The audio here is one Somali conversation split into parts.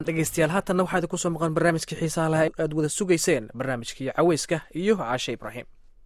dhegeystayaal haatanna waxaa idinku soo maqan barnaamijkii xiisaha laha aad wada sugayseen barnaamijkii caweyska iyo caashe ibraahim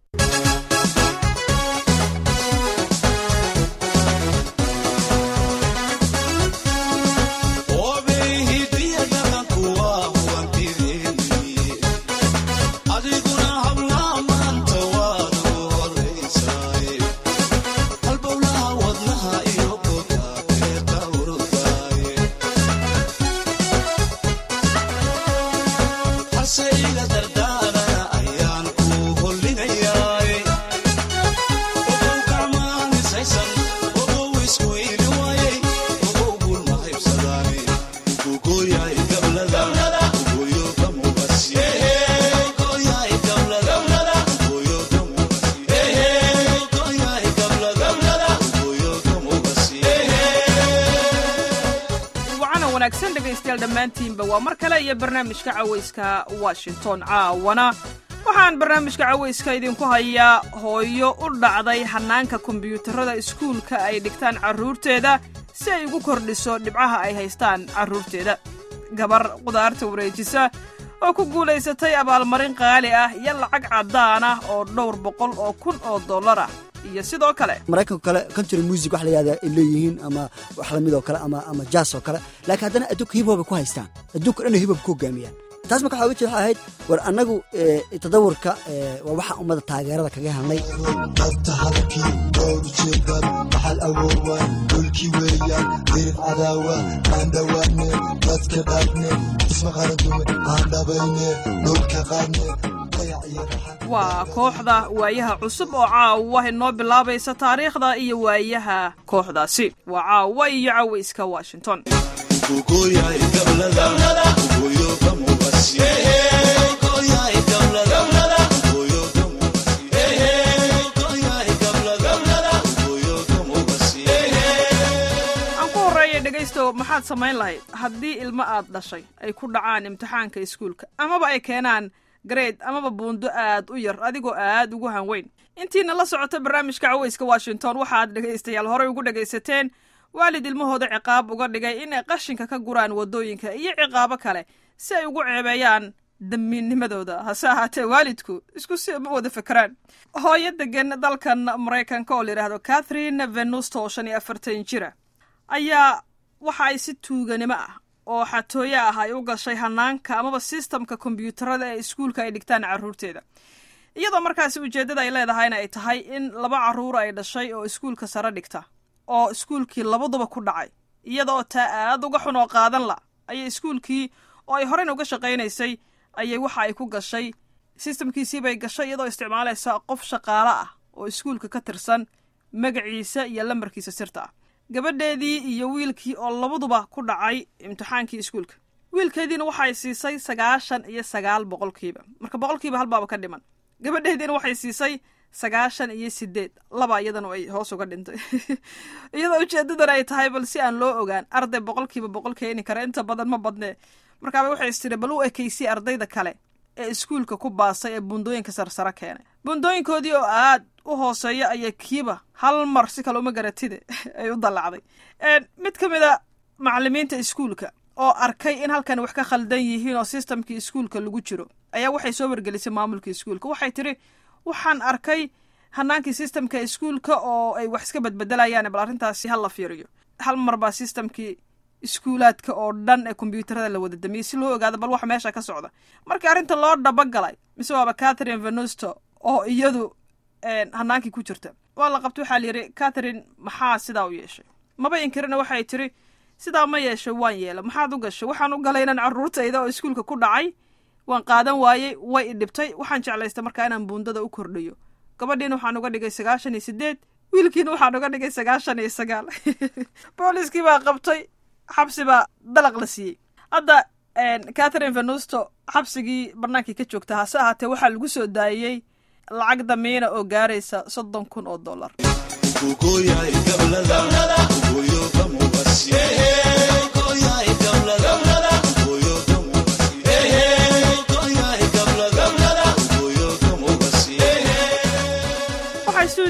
dhammaantiinba waa mar kale iyo barnaamijka cawayska washington caawana waxaan barnaamijka cawayska idinku hayaa hooyo u dhacday hannaanka kombiyuutarada iskuulka ay dhigtaan carruurteeda si ay ugu kordhiso dhibcaha ay haystaan carruurteeda gabar qudaarta wareejisa oo ku guulaysatay abaalmarin qaali ah iyo lacag caddaan ah oo dhowr boqol oo kun oo dollar ah iyo sidoo kale maraykanka kale country music wax la yahda ay leeyihiin ama wax lamid oo kale ama ama jaas oo kale laakiin haddana adduunka hibhob ay ku haystaan adduunka dhan hibhob ku hogaamiyaan taas marka waxa uga jeeda waxay ahayd war annagu tadawurka waa waxaan ummadda taageerada kaga helnay dabta halkii dhowr jeedad maxal awoowaan dhulkii weeyaan dirib cadaawa aan dhowaane dadka dhaafne isma qaradume aan dhabayne dhulka qaadne waa kooxda waayaha cusub oo caawa inoo bilaabaysa taariikhda iyo waayaha kooxdaasi waa caawa iyo cawayska washington aan ku horreeya dhegaysto maxaad samayn lahayd haddii ilmo aad dhashay ay ku dhacaan imtixaanka iskuulka amaba ay keenaan gareed amaba buundo aad u yar adigoo aad ugu hanweyn intiina la socota barnaamijka cawayska washington waxaad dhegaystayaal horey ugu dhegaysateen waalid ilmahooda ciqaab uga dhigay inay qashinka ka guraan waddooyinka iyo ciqaabo kale si ay ugu ceebeeyaan damiinnimadooda hase ahaatee waalidku isku si ma wada fekeraan hooyo degan dalkan maraykanka oo layidhaahdo catherine venusto oo shan iyo afartan jira ayaa waxa ay si tuuganimo ah oo xatooye ah ay u gashay hanaanka amaba sistamka kombyuutarada ee iskuulka ay dhigtaan carruurteeda iyadoo markaasi ujeeddada ay leedahayna ay tahay in laba carruur ay dhashay oo iskuulka sare dhigta oo iskuulkii labaduba ku dhacay iyadaoo taa aad uga xun oo qaadan la ayay iskuulkii oo ay horeyna uga shaqaynaysay ayay waxa ay ku gashay sistamkiisiibay gashay iyadoo isticmaalaysa qof shaqaale ah oo iskuulka ka tirsan magaciisa iyo lambarkiisa sirta ah gabadheedii iyo wiilkii oo labaduba ku dhacay imtixaankii iskuulka wiilkeediina waxay siisay sagaashan iyo sagaal boqolkiiba marka boqolkiiba halbaaba ka dhiman gabadheediina waxay siisay sagaashan iyo sideed laba iyadana ay hoos uga dhintay iyadoo ujeedadan ay tahay bal si aan loo ogaan arday boqolkiiba boqol keeni kara inta badan ma badnee markaaba waxay istiri bal u ekaysi ardayda kale ee iskuulka ku baasay ee buundooyinka sarsare keenay buundooyinkoodii oo aad u hooseeya ayay kiiba hal mar si kale uma garatide ay u dallacday mid ka mid a macallimiinta iskuulka oo arkay in halkan wax ka khaldan yihiin oo sistamkii iskuulka lagu jiro ayaa waxay soo wargelisay maamulka iskuulka waxay tidhi waxaan arkay hanaankii sistamka iskuulka oo ay wax iska badbedelayaan bal arrintaasi ha la fiiriyo hal mar baa sistamkii iskuulaadka oo dhan ee kombyuutarada la wada damiyey si loo ogaado bal waxa meesha ka socda markii arrinta loo dhabagalay mise waaba catherine venusto oo iyadu hanaankii ku jirta waa la qabtay waxaa layidhi catherine maxaa sidaa u yeeshay maba inkirina waxay tiri sidaa ma yeeshay waan yeela maxaad u gashay waxaan u galay inaan carruurtayda oo iskuulka ku dhacay waan qaadan waayey way i dhibtay waxaan jeclaystay markaa inaan buundada u kordhiyo gabadhiina waxaan uga dhigay sagaashan iyo sideed wiilkiina waxaan uga dhigay sagaashan iyo sagaal booliskii baa qabtay xabsi baa dalaq la siiyey hadda catherine venusto xabsigii barnaankii ka joogta hase ahaatee waxaa lagu soo daayey lacag damiina oo gaaraysa soddon kun oo dollar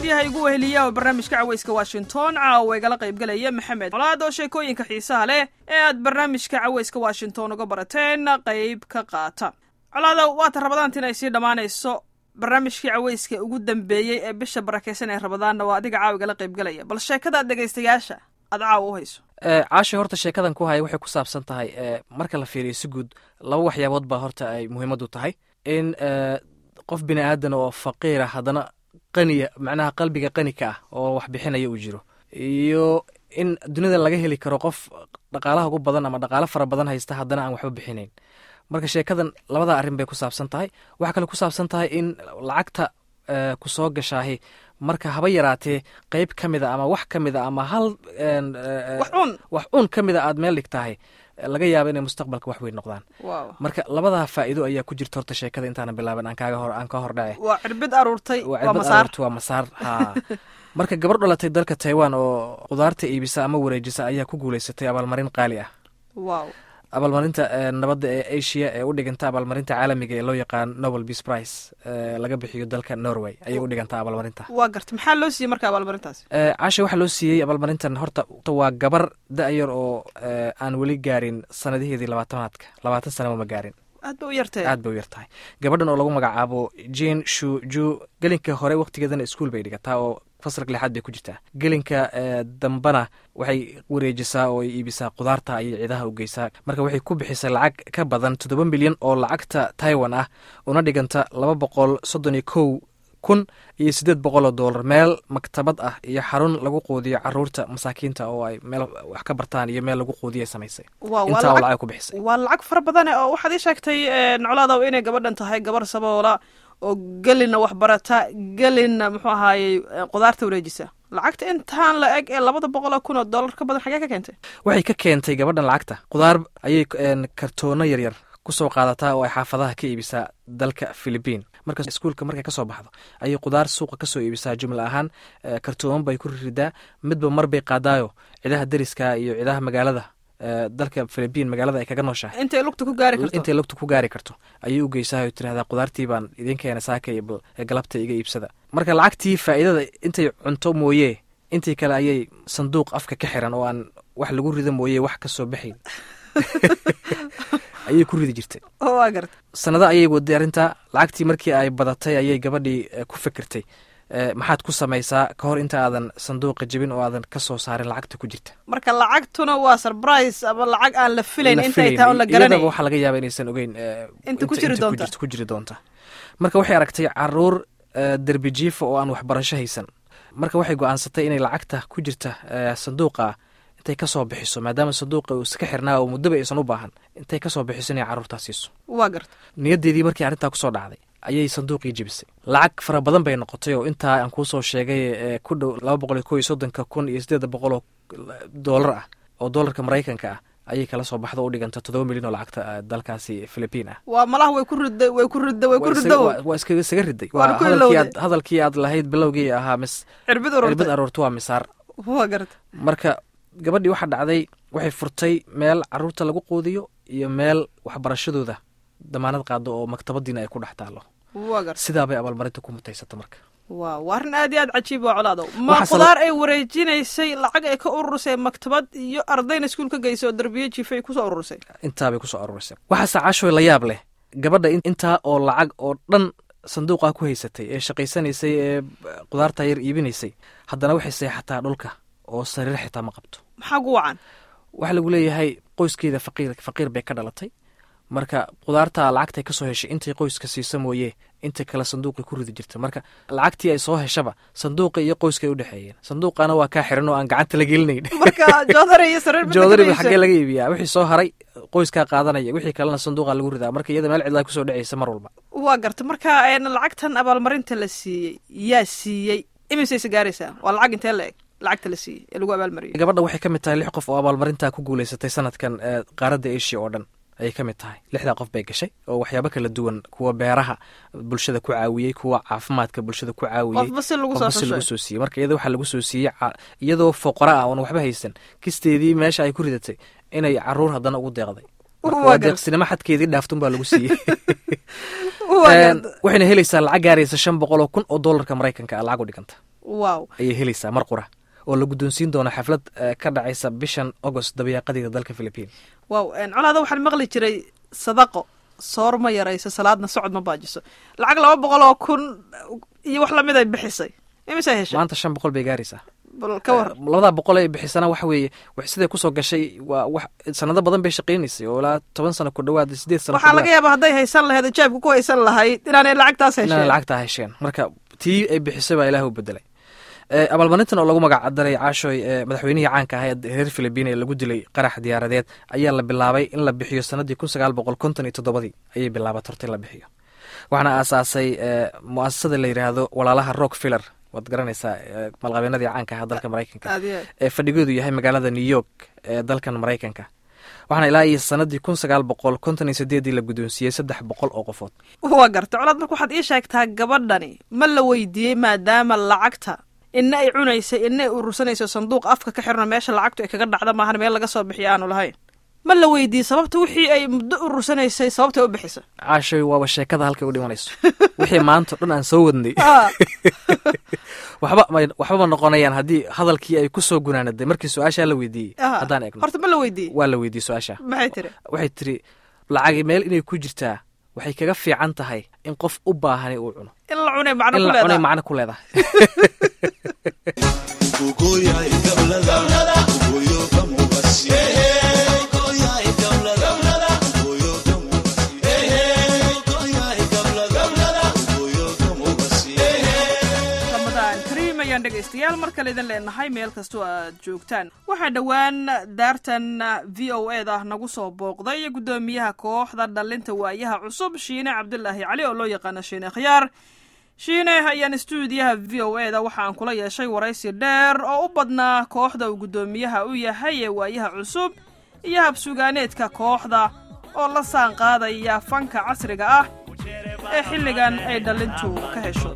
stuudiyaha igu weheliya oo barnaamijka caweyska washington caawa igala qaybgelaya maxamed colaad oo sheekooyinka xiisaha leh ee aad barnaamijka caweyska washington uga barateen qayb ka qaata colaada waata rabadaantiin ay sii dhammaanayso barnaamijkii caweyska ugu dambeeyey ee bisha barakeysan ee rabadaanna waa adiga caawa igala qaybgelaya bal sheekadaad dhegaystayaasha aad caawa u hayso caashi horta sheekadan ku haya waxay ku saabsan tahay marka la fiiriyo si guud laba waxyaabood baa horta ay muhiimadu tahay in qof bini aadan oo faqiira haddana qaniya macnaha qalbiga qani ka ah oo wax bixinaya uu jiro iyo in dunida laga heli karo qof dhaqaalaha ugu badan ama dhaqaalo fara badan haysta haddana aan waxba bixinayn marka sheekadan labada arrin bay ku saabsan tahay waxaa kale ku saabsan tahay in lacagta ku soo gashaahi marka haba yaraatee qeyb ka mida ama wax ka mida ama hal wax uun ka mida aad meel dhigtahay laga yaaba inay mustaqbalka wax weyn noqdaan marka labadaa faa'iido ayaa ku jirta horta sheekada intaana bilaaban aan kaaga hor aan ka hor dhace waa cirbid aruurtay waa cirbad aruurtay waa masaar ha marka gabar dhalatay dalka taiwan oo qudaarta iibisa ama wareejisa ayaa ku guuleysatay abaalmarin qaali ah wow abaalmarinta nabadda ee asia ee u dhiganta abaalmarinta caalamiga ee loo yaqaan nobel peace price laga bixiyo dalka norway ayay u dhigantaa abaalmarinta waa garta maxaa loo siiyey marka abaalmarintaas caasha waxaa loo siiyey abaalmarintan horta waa gabar da-yar oo aan weli gaarin sanadaheedii labaatanaadka labaatan sanaba ma gaarin aad ba u yartahay aad bay u yartahay gabadhan oo lagu magacaabo jane shu ju gelinka hore waqtigeedana iskuol bay dhigataa oo fasalka lixaad bay ku jirtaa gelinka dambana waxay wareejisaa oo ay iibisaa qudaarta ayay ciidaha u geysaa marka waxay ku bixisay lacag ka badan toddoba milyan oo lacagta taiwan ah una dhiganta laba boqol soddon iyo kow kun iyo siddeed boqol oo dollar meel maktabad ah iyo xarun lagu quudiyo caruurta masaakiinta oo ay meel wax ka bartaan iyo meel lagu quudiya samaysay intaa oo lacag ku bixisay waa lacag fara badane oo waxaad ii sheegtay noclaadaw inay gabadhan tahay gabar saboola oo gelina waxbarata gelina muxuu ahaayey qudaarta wareejisa lacagta intaan la eg ee labada boqoloo kun oo dollar ka badan xagee ka keentay waxay ka keentay gabadhan lacagta qudaar ayay kartoono yaryar kusoo qaadataa oo ay xaafadaha ka iibisaa dalka philibiin marka iskuulka markay kasoo baxdo ayay qudaar suuqa kasoo iibisaa jumla ahaan kartooman bay ku ridaa midba mar bay qaadaayo cidaha deriska iyo cidaha magaalada dalka philibiin magaalada ay kaga nooshahay intay lugta ku gaari karto intay lugta ku gaari karto ayay u geysaa o tirahdaa qudaartii baan idin keena saaka galabta iga iibsada marka lacagtii faa'iidada intay cunto mooye intii kale ayay sanduuq afka ka xiran oo aan wax lagu rido mooye wax ka soo baxayn ayay ku ridi jirtay waa garta sanado ayay waday arrintaa lacagtii markii ay badatay ayay gabadhii ku fikirtay maxaad ku samaysaa ka hor inta aadan sanduuqa jebin oo aadan ka soo saarin lacagta ku jirta marka lacagtuna waa surprise ama lacag aan la filayn intay tahay on la garanay iyadaba waxaa laga yaaba inaysan ogeyn inta ku jiri doonta ku jiri doonta marka waxay aragtay caruur derbi jiifa oo aan waxbarasho haysan marka waxay go-aansatay inay lacagta ku jirta sanduuqa intay kasoo bixiso maadaama sanduuqa uu iska xirnaa oo muddaba aysan u baahan intay kasoo bixiso inay carruurtaa siiso waa garta niyaddeedii markii arrintaa kusoo dhacday ayay sanduuqii jebisay lacag fara badan bay noqotay oo intaa aan kuusoo sheegay ee ku dhow laba boqol iyo ko iyo soddonka kun iyo siddeeda boqol oo doolar ah oo doolarka maraykanka ah ayay kala soo baxdo u dhiganta toddoba milyan oo lacagta dalkaasi philibiin ah waa malaha way ku riday way ku riday way ku rido waa iska isaga riday waa hadalkii aad hadalkii aad lahayd bilowgii ahaa mis cirbid cirbid aroorta waa misaar waa garta marka gabadhii waxaa dhacday waxay furtay meel caruurta lagu quudiyo iyo meel waxbarashadooda damaanad qaado oo maktabadiina ay ku dhex taallo waa garta sidaa bay abaalmarinta ku mutaysata marka waa waa arrin aad iyo aad cajiib waa colaadow ma qudaar ay wareejinaysay lacag ay ka ururisay maktabad iyo ardayna iskuul ka geysay oo darbiye jiifay kusoo ururisay intaabay kusoo ururisay waxaase caashoy la yaab leh gabadha intaa oo lacag oo dhan sanduuqaa ku haysatay ee shaqaysanaysay ee qudaarta yar iibinaysay haddana waxay seexataa dhulka oo sariir xitaa ma qabto maxaa gu wacan waxaa lagu leeyahay qoyskeeda faqiir faqiir bay ka dhalatay marka qudaarta lacagtay ka soo heshay intay qoyska siisa mooye inta kale sanduuqay ku ridi jirta marka lacagtii ay soo heshaba sanduuqa iyo qoyska ay u dhexeeyeen sanduuqana waa kaa xiran oo aan gacanta la gelinayn marka joodari iyo sariir joodariba xaggee laga iibiyaa wixii soo haray qoyskaa qaadanaya wixii kalena sanduuqa lagu ridaa marka iyada meel cidlaa kusoo dheceysa mar walba waa garta marka lacagtan abaalmarinta la siiyey yaa siiyey imisayse gaaraysaa waa lacag intee la eg lacagta la siiyey ee lagu abaalmariyey gabadha waxay ka mid tahay lix qof oo abaalmarintaa ku guuleysatay sanadkan qaaradda asia oo dhan ayay ka mid tahay lixdaa qof bay gashay oo waxyaabo kala duwan kuwa beeraha bulshada ku caawiyey kuwa caafimaadka bulshada ku caawiyey qofba si lagu qofba si lagu soo siiyey marka iyada waxaa lagu soo siiyey iyadoo foqora ah oon waxba haysan kisteedii meesha ay ku ridatay inay caruur haddana ugu deeqday waa deeqsinimo xadkeedii dhaaftun baa lagu siiyey waxayna helaysaa lacag gaaraysa shan boqol oo kun oo doolarka maraykanka ah lacag u dhiganta wow ayay helaysaa mar qura oo la guddoonsiin doono xaflad eh, ka dhacaysa bishan agost dabayaaqadeeda dalka philippine wow colaada waxaan maqli jiray sadaqo soor ma yarayso salaadna socod ma baajiso lacag laba boqol oo kun iyo wax lamid ay bixisay imisay heshay maanta shan boqol bay gaaraysaa bal ka war Eh, labadaa boqol ay bixisana waxa weeye wax siday kusoo gashay waa wax sanado badan bay shaqaynaysay oo ilaa toban sano ku dhawaad sideed sano ku waxaa laga dhawaad yaabaa hadday haysan lahayd jaabka ku haysan lahayd inaanay lacagtaas inaan hesheen lacagtaa hesheen marka tii ay bixisay baa ilaah u bedelay Eh, abaalmarintan oo lagu magac daray caashooy ee madaxweynihii caanka ahaa ee reer philippine ee lagu dilay qarax diyaaradeed ayaa la bilaabay in la bixiyo sanadii kun sagaal boqol konton iyo toddobadii ayay bilaabat horta in la bixiyo waxaana aasaasay eh, muasasada la yidhaahdo walaalaha rockfiller waad garanaysaa eh, malqabeenadii caanka ahaa dalka maraykanka aad iyo aad. ee fadhigoodu yahay magaalada new york ee dalkan maraykanka waxaana ilaa iyo sanadii kun sagaal boqol konton iyo sideedii la guddoonsiiyey saddex boqol oo qofood waa garta colaad marka waxaad ii sheegtaa gabadhani ma la weydiiyey maadaama lacagta ina ay cunaysay ina ay urursanayso sanduuq afka ka xirno meesha lacagtu ay kaga dhacda maahan meel laga soo bixiyo aanu lahayn ma la weydiiyey sababta wixii ay muddo urursanaysay sababtay u bixisa caashoy waaba sheekada halkay u dhimanayso wixii maanta o dhan aan soo wadnay Ah, waxba may- waxba ma noqonayaan haddii hadalkii ay ku soo gunaanaday markii su-aashaa la weydiiyey ah. haddaan eegno horta ma la weydiiyey waa la weydiiyey su-aasha maxay tiri waxay tiri lacagi meel inay ku jirtaa waxay kaga fiican tahay in qof u baahani uu cuno in la cunay macno in ku la cunay leedahay macno ku leedahay ramadaan kariim ayaan dhegaystayaal mar kale idin leenahay meel kastoo aad joogtaan waxaa dhowaan daartan v o e da nagu soo booqday guddoomiyaha kooxda dhalinta waayaha cusub shiine cabdulaahi cali oo loo yaqaano shiine khiyaar shiine ayaan stuudiyaha v o e da waxa aan kula yeeshay waraysi dheer oo u badnaa kooxda uu guddoomiyaha u yahay ee waayaha cusub iyo habsugaaneedka kooxda oo la saan qaadaya fanka casriga ah ee xilligan ay dhalintu ka hesho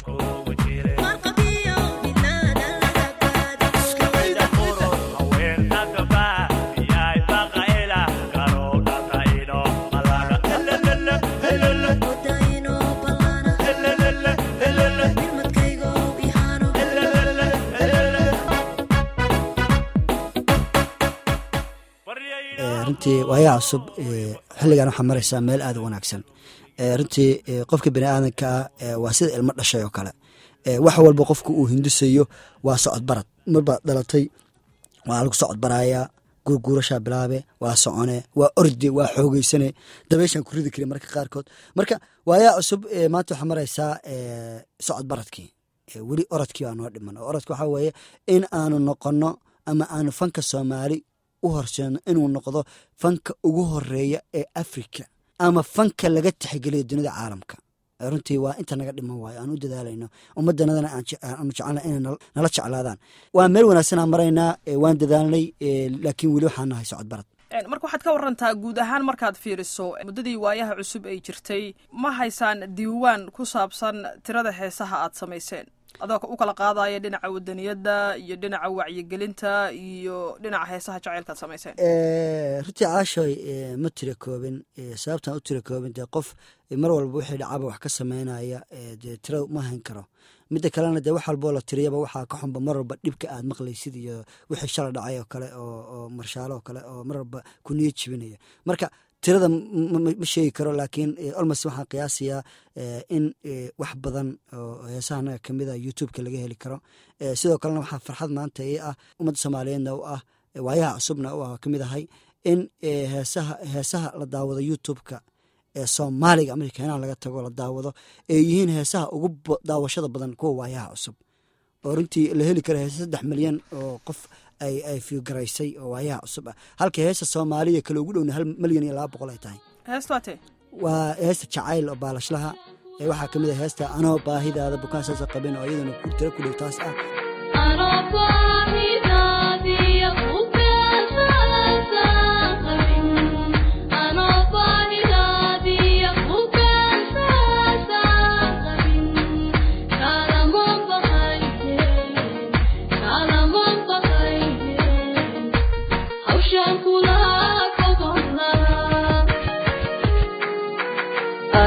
Eh, runtii waayaha cusub eh, xilligan waxaa maraysaa meel aad u wanaagsan Eh, runtii eh, qofka bini aadanka ah eh, waa sida ilmo dhashay oo kale Eh, wax walba qofka uu hindisayo waa socod barad marbaad dhalatay waa lagu socod barayaa gurguurashaa bilaabe waa socone waa orde waa xoogeysane dabeyshaan ku ridi kari marka qaarkood marka waayaha cusub eh, maanta waxaa maraysaa eh, socod baradkii Eh, weli orodkii baa noo dhiman oo orodka waxaa weeye in aanu noqono ama aanu fanka soomaali u horseedno inuu noqdo fanka ugu horeeya ee afrika ama fanka laga tixgeliyo dunida caalamka Eh, runtii waa inta naga dhiman waayo aan u dadaalayno ummadanadana aan je- aanu jecelna inay nal- nala jeclaadaan waa meel wanaagsanaa maraynaa eh, waan dadaalnay eh, laakiin weli waxaan nahay socod barad Een, marka waxaad ka warantaa guud ahaan markaad fiiriso muddadii waayaha cusub ay jirtay ma haysaan diiwaan ku saabsan tirada heesaha aad samayseen adoo u kala qaadaya dhinaca wadaniyadda iyo dhinaca wacyigelinta iyo dhinaca heesaha jacaylka aad samayseen Eh, runtii caashoy eh, ma tira koobin eh, sababtaan u tira koobin dee qof eh, mar walba wixii dhacaba wax ka sameynaya eh, dee tirada ma hayn karo midda kalena dee wax walboo la tiriyaba waxaa ka xunba mar walba dhibka aad maqlaysid iyo wixii shala dhacay oo kale oo oo marshaalo oo kale oo mar walba ku niyad jibinaya marka tirada m- m- ma sheegi karo laakiin eh, almost waxaan qiyaasayaa eh, in eh, wax badan oo heesaha naga kamid a youtubeka laga heli karo Eh, sidoo kalena waxaa farxad maanta ii ah ummadda soomaaliyeedna u ah eh, waayaha cusubna u ah ka mid ahay in eh, heesaha heesaha la daawado youtubeka ee soomaaliga markii keenaha laga tago la daawado ay yihiin heesaha ugu ba- daawashada badan kuwa waayaha cusub oo runtii la heli karo heesa saddex milyan oo qof ay ay fiigaraysay oo waayaha cusub ah halka heesa soomaaliya kale ugu dhowna hal milyan iyo laba boqol ay tahay heestu waa tee waa heesta jacayl oo baalashlaha ee waxaa ka mid ah heesta anoo baahidaada bukaan saasa qabin oo iyaduna ku tiro ku dhow taas ah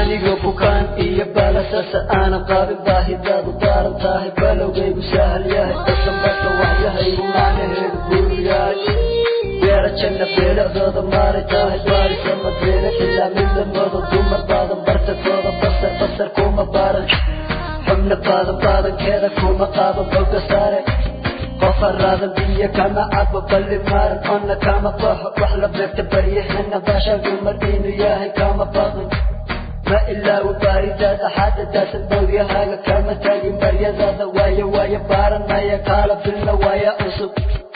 anigoo bukaan iyo baalasasa aanan qaabin baahidaadu daaran tahay balowgaygu sahal yahay basanbasa waxyahaygu macnaheedu guur yahay beera janna beeladooda maaray tahay baarisama beela ilaa midlamooda dumar baadan bartadooda basar basar kuma baaran xubna baadan baadankeeda kuma qaaban boga saare qofa raadan biyo kama cabo balli maaran onna kama baxo wax la beegta baryahana baashagu mardiinu yahay kama baqin ma ilaawo baaridaada xaadadaasan bowdyahaaga kama taagin baryadaada waayo waayo baaranaya kaala filna waaya cusub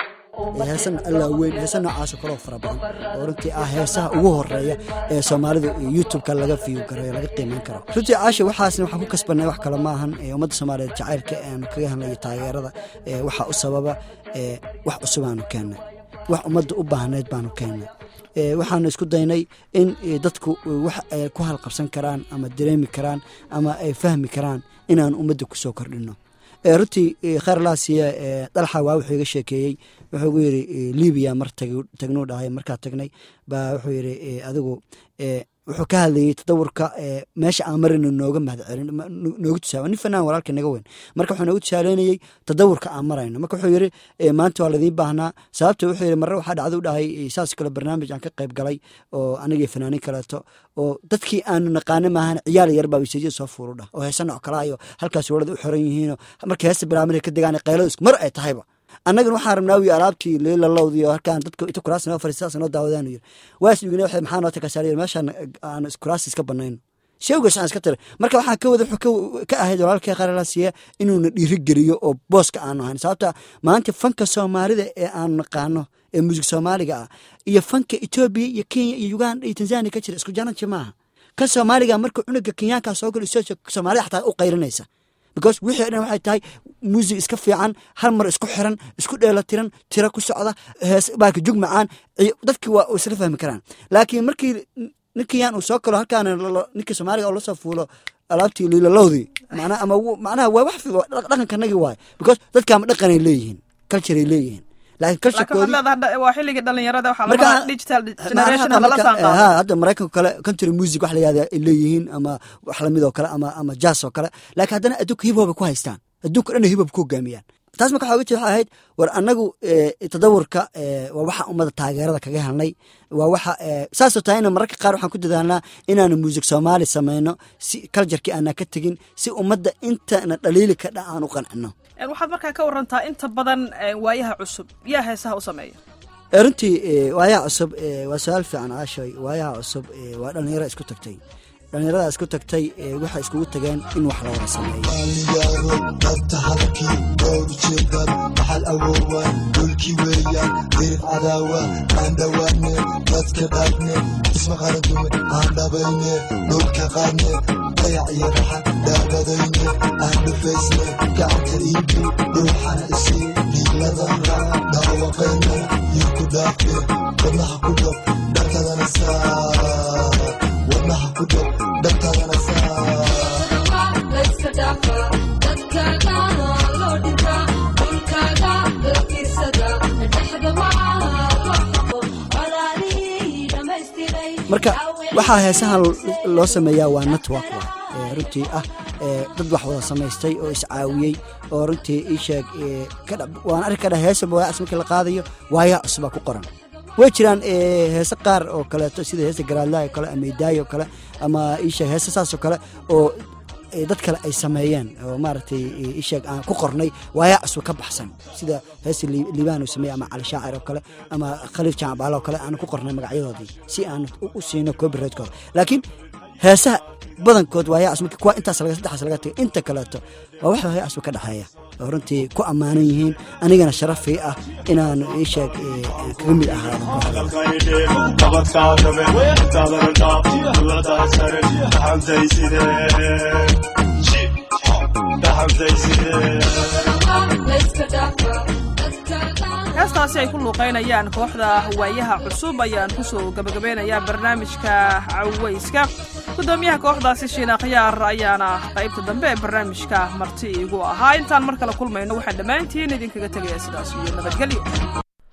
heesan allaa weyn heesa noocaasoo kaloo fara badan oo runtii ah heesaha ugu horeeya ee soomaalida youtubeka laga fiyo gareyo laga qiimeyn karo runtii caasha waxaasna waxaan ku kasbanay wax kale maahan ummadda soomaaliyeed jacaylka aan kaga hadlayo taageerada waxaa u sababa wax cusub aanu keennay wax ummadda u baahnayd baanu keennay waxaanu isku daynay in dadku wax ay ku halqabsan karaan ama dareemi karaan ama ay fahmi karaan inaan ummadda kusoo kordhino runtii khayr laasiya dalxa waa wuxuu iga sheekeeyey wuxuu gu yidhi libiya mar tagnuu dhahay markaa tagnay baa wuxuu yidhi adigu wuxuu ka hadlayey tadawurka meesha aan marayno nooga mahadcelin nooga tusaale nin fanaan walaalka naga weyn marka wuxuu nooga tusaaleynayey tadawurka aan marayno marka wuxuu yidhi maanta waa ladiin baahnaa sababta wuxuu yidhi marre waxaa dhacda u dhahay saas kale barnaamij aan ka qayb galay oo anigii fanaanin kaleeto oo dadkii aanu naqaana maahan ciyaal yar baa wiseejiya soo fuuru dhah oo heesa nooc kalaa iyo halkaas walada u xoran yihiinoo marka heesta bilaamada ka degaan qaylada isku mar ay tahayba annagana waxaan rabnaa wiy alaabtii liilalowdii oo halkaan dadka inta kuraas noo fariistaas noo daawadaan yiri waas igina waxay maxaa noo takasaariyo meeshaan aan kuraas iska banayno sheewgaas aan iska tira marka waxaa ka wada wuxuu ka ahayd walaalkii qaralaasiya inuuna dhiirigeliyo oo booska aanu ahayn sababta maanta fanka soomaalida ee aanu naqaano ee muusig soomaaliga ah iyo fanka etoobiya iyo kenya iyo uganda iyo tanzania ka jira isku jananji maaha kan soomaaliga marka cunuga kenyaankaa soo galo soomaalida xataa u qayrinaysa because wixii o dhan waxay tahay muusig iska fiican hal mar isku xiran isku dheelatiran tiro ku socda hees baaka jug macaan dadkii waa isla fahmi karaan laakiin markii ninkiyaan uu soo galo halkaana ninkii soomaaliga oo lasoo fuulo alaabtii liilalowdii macnaha ama macnaha waa wax dhaqankanagii waaye because dadkaama dhaqanay leeyihiin cultureay leeyihiin laakiin waa xilligii dhalinyarada waxaa laga digital generation lala saanqaado hadda maraykanka kale country music wax la yihahda ay leeyihiin ama wax lamid oo kale ama ama jazz oo kale laakiin haddana adduunka hip hop ay ku haystaan adduunka dhan hip hop ku hogaamiyaan taas marka waxaa waxay ahayd war annagu tadawurka waa waxa ummadda taageerada kaga helnay waa waxa saasoo tahay ina mararka qaar waxaan ku dadaalnaa inaanu muusig soomaali samayno si kaljarkii aanaa ka tegin si ummadda intana dhaliili ka dha aan u qancino waxaad markaa ka warantaa inta badan waayaha cusub yaa heesaha u sameeya runtii waayaha cusub waa su-aal fiican aashoy waayaha cusub waa dhallinyaro isku tagtay dhallinyarada isku tagtay waxay iskugu tageen in wax la wada sameeyo qaaliyaaro dabta halkii dhowr jeedar maxal awoowaan dhulkii weeyaan dirib cadaawa aan dhowaane dadka dhaafne isma qaradume aan dhabayne dhulka qaadne dayac iyo raxan dhaabadayne aan dhufaysne gacanta iibi dhuuxana isii dhiiladana dhaawaqayne iyo ku dhaafe wadnaha ku dhab dharkadana saa wadnaha ku dhab dharkadana saa marka waxaa heesahan loo sameeyaa waa network wa runtii ah dad wax wada samaystay oo iscaawiyey oo runtii ii sheeg waan arki kadha heesaba waayaas markii la qaadayo waayaa cusubaa ku qoran way jiraan heese qaar oo kaleeto sida heesta garaadlaha oo kale ama idaayo oo kale ama iisheeg heese saas oo kale oo dad kale ay sameeyeen oo maaragtay isheeg aan ku qornay waayaa cusub ka baxsan sida heesta liibaan uu sameeyey ama cali shaacir oo kale ama khaliif jaamabaale oo kale aan ku qornay magacyadoodii si aan u siino copyrightkooda laakiin heesaha badankood waayaa cusub kuwa intaas laga saddexaas laga tagay inta kaleeto waa wax waayaa cusub ka dhexeeya oo runtii ku ammaanan yihiin anigana sharafii ah inaan isheeg kaga mid heestaasi ay ku luuqaynayaan kooxda waayaha cusub ayaan kusoo gabagabeynayaa barnaamijka caweyska gudoomiyaha kooxdaasi shiina khiyaar ayaana qaybta dambe ee barnaamijka marti igu ahaa intaan mar kale kulmayno waxaan dhammaantiin idinkaga tegaya sidaas iyo nabadgelyo